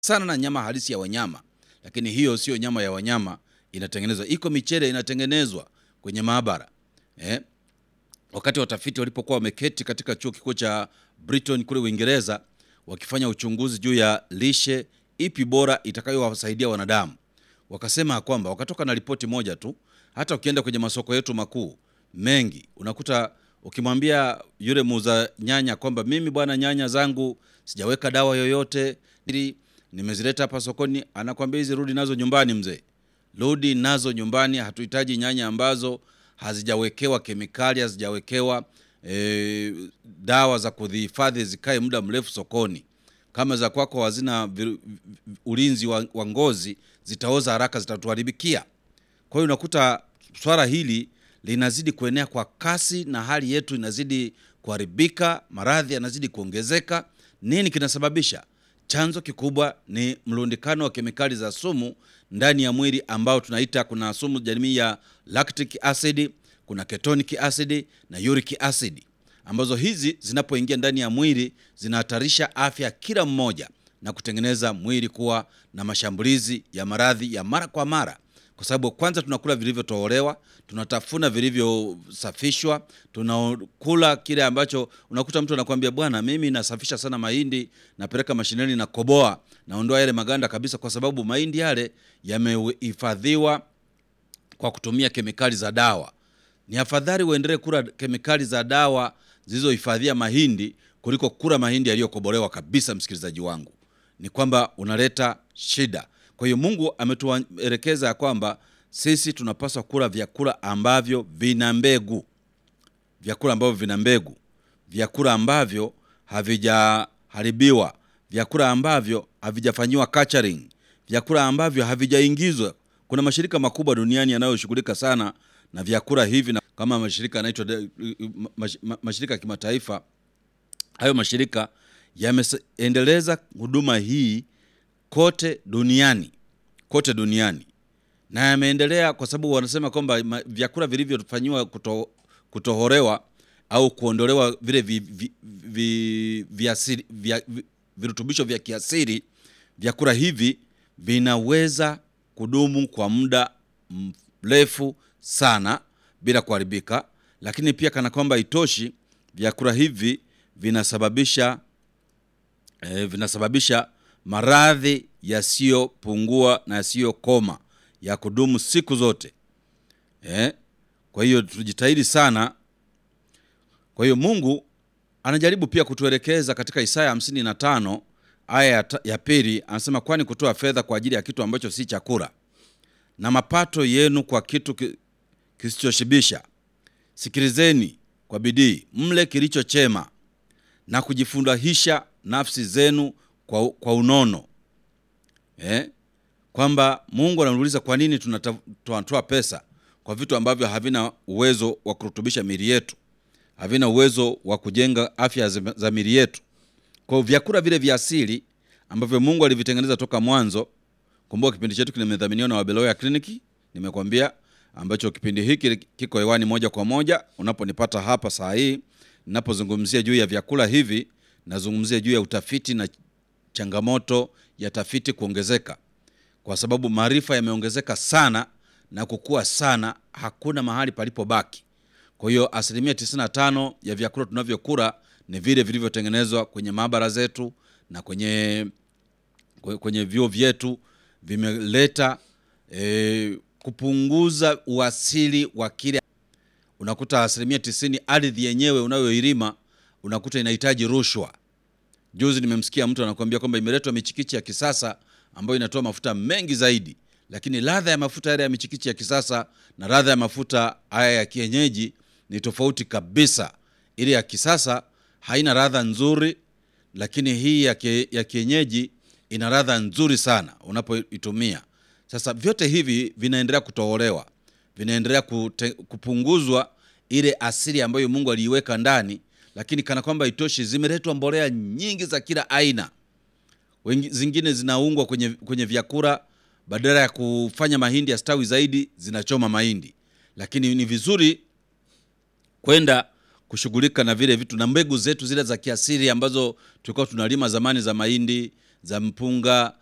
sana na nyama halisi ya wanyama, lakini hiyo sio nyama ya wanyama inatengenezwa. Iko michele inatengenezwa kwenye maabara eh? Wakati watafiti walipokuwa wameketi katika chuo kikuu cha Brighton kule Uingereza wakifanya uchunguzi juu ya lishe ipi bora itakayowasaidia wanadamu, wakasema kwamba wakatoka na ripoti moja tu. Hata ukienda kwenye masoko yetu makuu mengi, unakuta ukimwambia yule muuza nyanya kwamba mimi bwana, nyanya zangu sijaweka dawa yoyote, ili nimezileta hapa sokoni, anakwambia hizi rudi nazo nyumbani mzee, rudi nazo nyumbani. Hatuhitaji nyanya ambazo hazijawekewa kemikali, hazijawekewa e, dawa za kudhihifadhi zikae muda mrefu sokoni. Kama za kwako hazina viru- vi- ulinzi wa, wa ngozi, zitaoza haraka, zitatuharibikia. Kwa hiyo unakuta swala hili linazidi kuenea kwa kasi na hali yetu inazidi kuharibika, maradhi yanazidi kuongezeka. Nini kinasababisha? Chanzo kikubwa ni mlundikano wa kemikali za sumu ndani ya mwili ambao tunaita, kuna sumu jamii ya lactic acid, kuna ketonic acid na uric acid, ambazo hizi zinapoingia ndani ya mwili zinahatarisha afya ya kila mmoja na kutengeneza mwili kuwa na mashambulizi ya maradhi ya mara kwa mara kwa sababu kwanza tunakula vilivyotolewa, tunatafuna vilivyosafishwa, tunakula kile ambacho unakuta mtu anakuambia bwana, mimi nasafisha sana mahindi, napeleka mashineni na koboa, naondoa yale maganda kabisa, kwa sababu mahindi yale yamehifadhiwa kwa kutumia kemikali za dawa. Ni afadhali uendelee kula kemikali za dawa zilizohifadhia mahindi kuliko kula mahindi yaliyokobolewa kabisa. Msikilizaji wangu, ni kwamba unaleta shida. Kwa hiyo Mungu ametuelekeza ya kwamba sisi tunapaswa kula vyakula ambavyo vina mbegu, vyakula ambavyo vina mbegu, vyakula ambavyo havijaharibiwa, vyakula ambavyo havijafanyiwa culturing, vyakula ambavyo havijaingizwa. Kuna mashirika makubwa duniani yanayoshughulika sana na vyakula hivi na kama mashirika yanaitwa de- mash- ma- mashirika ya kimataifa. Hayo mashirika yameendeleza huduma hii kote duniani, kote duniani na yameendelea kwa sababu wanasema kwamba ma- vyakula vilivyofanyiwa kuto, kutohorewa au kuondolewa vile vi, vi, vi, viasiri, vya, vi, virutubisho vya kiasiri, vyakula hivi vinaweza kudumu kwa muda mrefu sana bila kuharibika, lakini pia kana kwamba itoshi, vyakula hivi vinasababisha eh, vinasababisha maradhi yasiyopungua na yasiyokoma ya kudumu siku zote eh. Kwa hiyo tujitahidi sana. Kwa hiyo Mungu anajaribu pia kutuelekeza katika Isaya 55 aya ya ta- ya pili, anasema kwani kutoa fedha kwa ajili ya kitu ambacho si chakula na mapato yenu kwa kitu ki- kisichoshibisha. Sikilizeni kwa bidii, mle kilicho chema na kujifurahisha nafsi zenu kwa, kwa unono eh? Kwamba Mungu anamuuliza kwa nini tunata- tunatoa pesa kwa vitu ambavyo havina uwezo wa kurutubisha miili yetu, havina uwezo wa kujenga afya za za miili yetu. Kwa hiyo vyakula vile vya asili ambavyo Mungu alivitengeneza toka mwanzo. Kumbuka kipindi chetu kimedhaminiwa na Wabeloya Kliniki, nimekwambia ambacho kipindi hiki kiko hewani moja kwa moja unaponipata hapa saa hii ninapozungumzia juu ya vyakula hivi, nazungumzia juu ya utafiti na changamoto ya tafiti kuongezeka, kwa sababu maarifa yameongezeka sana na kukua sana, hakuna mahali palipobaki. Kwa hiyo asilimia 95 ya vyakula tunavyokula ni vile vilivyotengenezwa kwenye maabara zetu na kwenye kwe- kwenye vyuo vyetu vimeleta e, kupunguza uasili wa kile. Unakuta asilimia tisini ardhi yenyewe unayoilima unakuta inahitaji rushwa. Juzi nimemsikia mtu anakuambia kwamba imeletwa michikichi ya kisasa ambayo inatoa mafuta mengi zaidi, lakini ladha ya mafuta yale ya michikichi ya kisasa na ladha ya mafuta haya ya kienyeji ni tofauti kabisa. Ile ya kisasa haina ladha nzuri, lakini hii ya, kie, ya kienyeji ina ladha nzuri sana unapoitumia. Sasa vyote hivi vinaendelea kutoholewa, vinaendelea kute, kupunguzwa ile asili ambayo Mungu aliiweka ndani, lakini kana kwamba itoshi, zimeletwa mbolea nyingi za kila aina. Wengi, zingine zinaungwa kwenye, kwenye vyakula badala ya kufanya mahindi yastawi zaidi, zinachoma mahindi. Lakini ni vizuri kwenda kushughulika na vile vitu na mbegu zetu zile za kiasili ambazo tulikuwa tunalima zamani za mahindi za mpunga